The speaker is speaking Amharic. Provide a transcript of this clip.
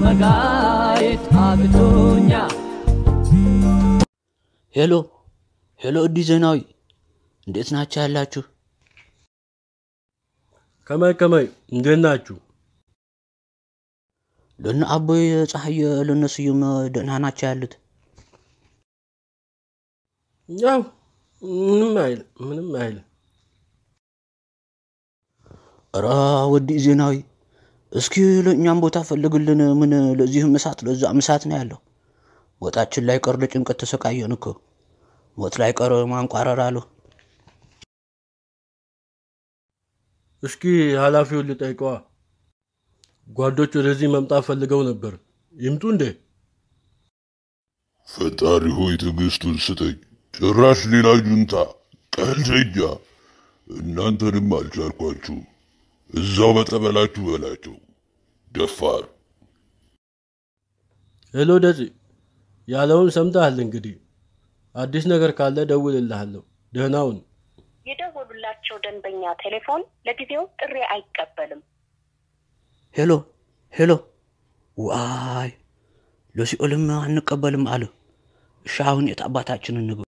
መጋየት አቅቶኛል ሄሎ ሄሎ፣ እዲ ዜናዊ እንዴት ናቸው ያላችሁ? ከመይ ከመይ እንዴት ናችሁ? ለነ አቦይ ፀሐየ ለነ ስዩም ደህና ናቸው ያሉት? ያው ምንም አይል ምንም አይል። ኧረ ወዲ ዜናዊ እስኪ ለእኛም ቦታ ፈልግልን። ምን ለዚህም እሳት ለዛም እሳት ነው ያለው። ወጣችን ላይ ቀር ለጭንቀት ተሰቃየን እኮ ሞት ላይ ቀር ማንቋረር አሉ። እስኪ ኃላፊውን ልጠይቀዋ። ጓዶች ወደዚህ መምጣት ፈልገው ነበር። ይምጡ እንዴ? ፈጣሪ ሆይ ትዕግስቱን ስጠኝ። ጭራሽ ሌላ ጁንታ ቀልደኛ። እናንተንም አልቻልኳችሁ። እዛው በጠበላችሁ በላቸው። ደፋር ሄሎ ደጽ ያለውን ሰምተሃል። እንግዲህ አዲስ ነገር ካለ ደውልልሃለሁ። ደህናውን የደወሉላቸው ደንበኛ ቴሌፎን ለጊዜው ጥሪ አይቀበልም። ሄሎ ሄሎ፣ ዋይ ለሲኦልም አንቀበልም አሉ። እሺ አሁን የት አባታችንን ንግባ?